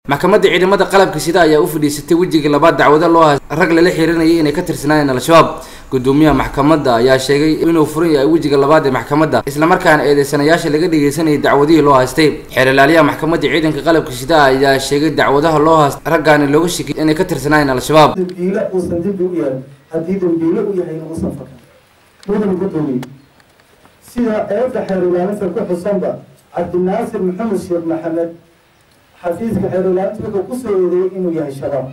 maxkamadda ciidamada qalabka sida ayaa u fadhiisatay wejigii labaad dacwado loo hay rag lala xihiirinayay inay ka tirsanaayeen al-shabaab gudoomiyaha maxkamadda ayaa sheegay inuu furan yahay wejiga labaad ee maxkamadda islamarkaana eedeysanayaasha laga dhegeysanayay dacwadihii loo haystay xeerlaaliyaha maxkamadda ciidanka qalabka sida ayaa sheegay dacwadaha loo haystay raggaani looga shekiyay inay ka tirsanaayeen al-shabaab dambiile uusan dembi u yahay haddii dambiile u yahay inuu usan fakan mudan gudoomiye sida eedda xeerulaalinta ku xusanba cabdinaasir maxamed sheekh maxamed xafiiska xeerulaalinta wuxuu kusoo eedeeyey inuu yahay shabaab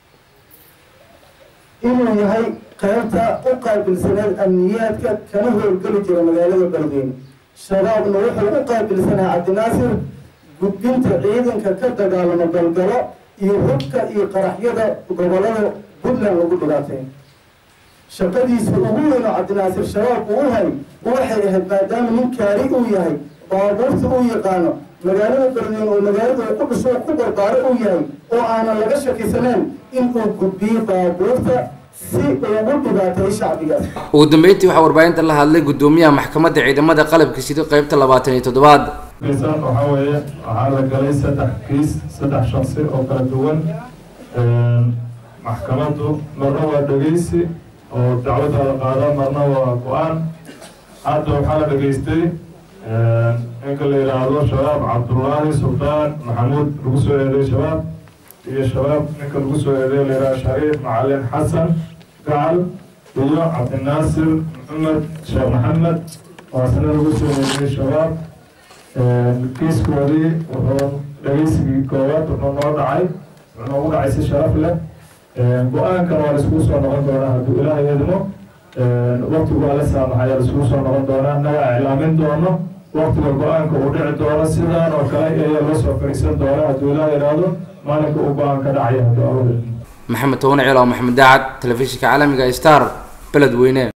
inuu yahay qaybta u qaabilsaneed amniyaadka kana howlgeli jira magaalada beledweyne shabaabna wuxuu u qaabilsanaa cabdinaasir gudbinta ciidanka ka dagaalamo galgalo iyo hubka iyo qaraxyada gobolada puntland lagu dhibaatay shaqadiisa ugu weyn oo cabdinaasir shabaab uu hay waxay ahayd maadaama nin kaari uu yahay baabuurta uu yaqaano magaalada beledweyne oo magaalada uu ku dhisho ku barbaaro uu yahay oo aanan laga shakisaneen inuu gudbiyo baabuurta si ugu dhibaateeyo shacbigaas ugu dambeyntii waxaa warbaahinta la hadlay gudoomiyaha maxkamadda ciidamada qalabka sida qeybta labaatan iyo toddobaad kiisan waxaa weeye waxaa la galay saddex kiis saddex shaksi oo kala duwan maxkamaddu marna waa dhegeysi oo dacwadda la qaada marna waa go-aan hadda waxaa la dhegeystay ninka la yidhaahdo shabaab cabdullaahi sultaan maxamuud lagu soo eeday shabaab iyo shabaab ninka lagu soo eeday la yidhahdo shariif macalin xasan gacal iyo cabdinaasir maxamed sheekh maxamed oo asna lagu soo eeday shabaab kiiskoodii wuxuu dhegeysigii koowaad wuxuu noo dhacay wuxuu noogu dhacay si sharaf leh go-aankan waa laiskugu soo noqon doonaa hadduu ilaahay idmo waktigu waa la saamaxaya laiskugu soo noqon doonaa naga iclaamin doono waktiga go-aanka uu dhici doono sidaan oo kale ayaa loo soo fadhiisan doona hadduu ilaahay idhaahdo maalinka uu go-aan ka dhacaya hadduu awooda maxamed towane ciil oo maxamed daacad telefishinka caalamiga star beledweyne